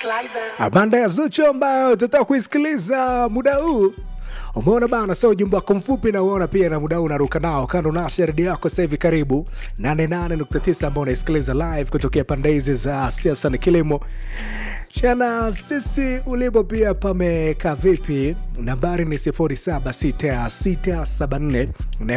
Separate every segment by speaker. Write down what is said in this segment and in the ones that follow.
Speaker 1: banda ya Zuchu ambayo tutaka kuisikiliza muda huu. Umeona bana, sio ujumbe wako mfupi na uona pia na muda huu unaruka nao kando na redio yako sasa hivi, karibu 88.9 ambao unaisikiliza live kutokea pande hizi za siasa na kilimo chana sisi ulipo pia pamekaa vipi? Nambari ni 076674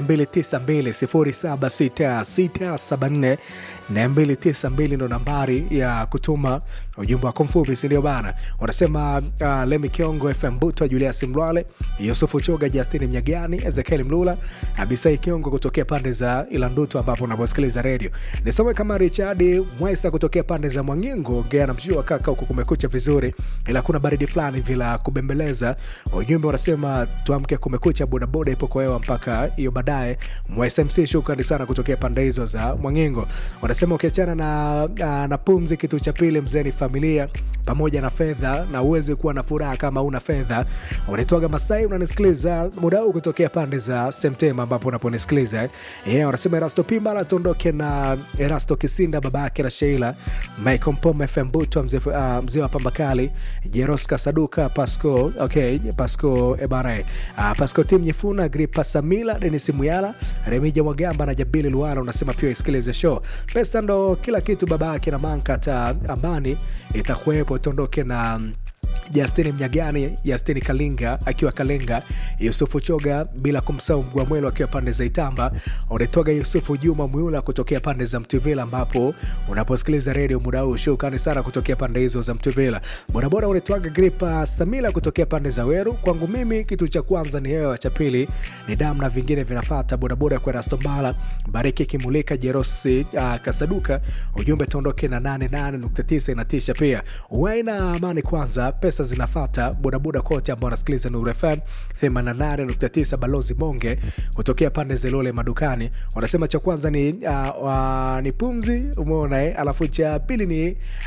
Speaker 1: 292 076674 ndo nambari ya kutuma ujumbe wako mfupi, sindio bana? Wanasema uh, Lemi Kiongo, FM Buto, Julius Mlwale, Yusufu Choga, Justini Mnyagani, Ezekiel Mlula, Abisai Kiongo kutokea pande za Ilanduto ambapo unaposikiliza redio. Nisome kama Richard Mwesa kutokea pande za Mwangingo, ongea na mshua kaka, huku kumekucha vizuri, ila kuna baridi fulani vila kubembeleza. Ujumbe wanasema tuamke, kumekucha, bodaboda ipo kwa hewa mpaka hiyo baadaye. MSMC, shukrani sana kutokea pande hizo za Mwangingo. Wanasema ukiachana na, na, na pumzi, kitu cha pili mzee ni familia pamoja na fedha, na uweze kuwa na furaha kama una fedha. Unaitwaga Masai, unanisikiliza muda huu kutokea pande za Semtema ambapo unaponisikiliza eh. Yeah, wanasema Erasto Pimala tuondoke na Erasto Kisinda, baba yake na Sheila Michael Mpoma, FM Buto, mzee uh, mzee wa Pambakali, Jeroska Saduka, Pasco okay, Pasco Ebare, uh, Pasco Tim Nyifuna, Gripa Samila, Denis Muyala, Remija Mwagamba na Jabili Luana. Unasema pia isikilize show. Pesa ndo kila kitu, baba yake na Manka, hata amani itakuwepo. Tuondoke na Justini Mnyagani, Justini Kalinga akiwa Kalenga, Yusufu Choga, bila kumsahau Mgwamwelo akiwa pande za Itamba. Unatoga Yusufu Juma Mwiula kutokea pande za Mtuvila, ambapo unaposikiliza redio muda huu. Shukrani sana kutokea pande hizo za Mtuvila. Bodaboda unatoaga Gripa Samila kutokea pande za Weru. Kwangu mimi kitu cha kwanza ni hewa, cha pili ni damu na vingine vinafata. Bodaboda kwa Rastombala, Bariki Kimulika, Jerosi uh, Kasaduka. Ujumbe tuondoke na 88.9 inatisha pia. Waina amani kwanza pesa zinafata bodaboda kote ambao wanasikiliza Nuru FM 88.9. Balozi Bonge kutokea pande zelole madukani wanasema cha kwanza ni, uh, uh, ni pumzi, umeona eh? Alafu cha pili ni